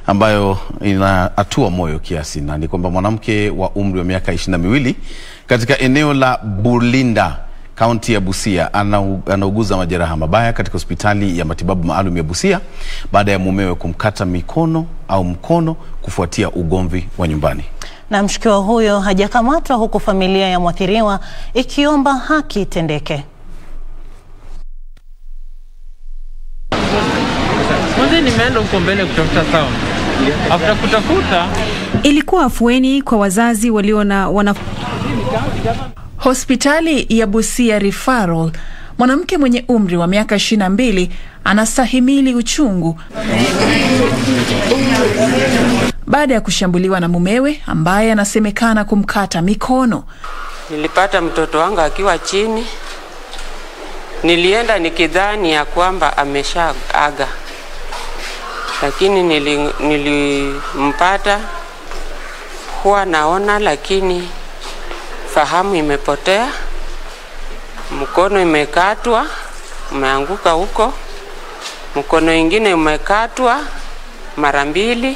ambayo inaatua moyo kiasi, na ni kwamba mwanamke wa umri wa miaka ishirini na miwili katika eneo la Bulinda kaunti ya Busia anau, anauguza majeraha mabaya katika hospitali ya matibabu maalum ya Busia baada ya mumewe kumkata mikono au mkono kufuatia ugomvi wa nyumbani. Na mshukiwa huyo hajakamatwa huku familia ya mwathiriwa ikiomba haki itendeke. Kwanza nimeenda huko mbele kutafuta sound. After kutafuta Ilikuwa afueni kwa wazazi walio na wana... Hospitali ya Busia Referral, mwanamke mwenye umri wa miaka 22 anastahimili uchungu baada ya kushambuliwa na mumewe ambaye anasemekana kumkata mikono. Nilipata mtoto wangu akiwa chini, nilienda nikidhani ya kwamba ameshaaga, lakini nili, nilimpata huwa naona, lakini fahamu imepotea, mkono imekatwa, umeanguka huko, mkono ingine umekatwa mara mbili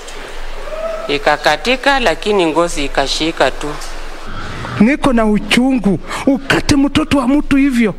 ikakatika, lakini ngozi ikashika tu. Niko na uchungu, ukate mtoto wa mtu hivyo.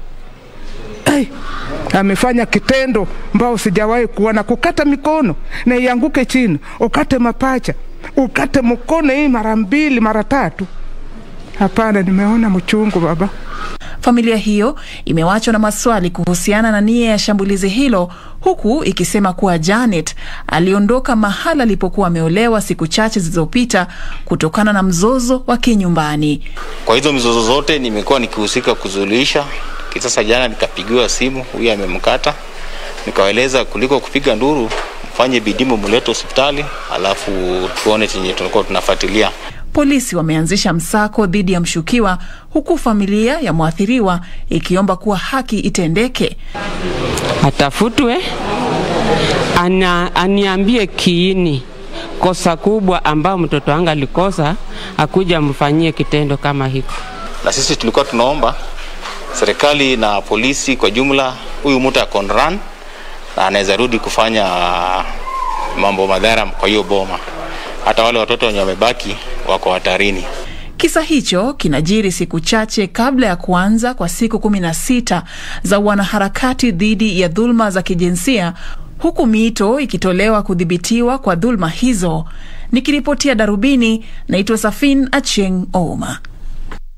Hey, amefanya kitendo mbao sijawahi kuona, kukata mikono na ianguke chini, ukate mapacha, ukate mkono hii mara mbili mara tatu. Hapana, nimeona mchungu baba. Familia hiyo imewachwa na maswali kuhusiana na nia ya shambulizi hilo, huku ikisema kuwa Janet aliondoka mahala alipokuwa ameolewa siku chache zilizopita kutokana na mzozo wa kinyumbani. Kwa hizo mizozo zote nimekuwa nikihusika kuzuluhisha. Sasa jana nikapigiwa simu, huyu amemkata, nikawaeleza kuliko kupiga nduru, mfanye bidii mumlete hospitali, alafu tuone chenye tunakuwa tunafuatilia. Polisi wameanzisha msako dhidi ya mshukiwa huku familia ya mwathiriwa ikiomba kuwa haki itendeke. Atafutwe, ana, aniambie kiini kosa kubwa ambao mtoto wangu alikosa, akuja mfanyie kitendo kama hiko. Na sisi tulikuwa tunaomba serikali na polisi kwa jumla, huyu mtu akon run na anaweza rudi kufanya mambo madhara kwa hiyo boma. Hata wale watoto wenye wamebaki wako hatarini. Kisa hicho kinajiri siku chache kabla ya kuanza kwa siku kumi na sita za wanaharakati dhidi ya dhuluma za kijinsia huku miito ikitolewa kudhibitiwa kwa dhuluma hizo. Nikiripotia Darubini, naitwa Safin Acheng Ouma.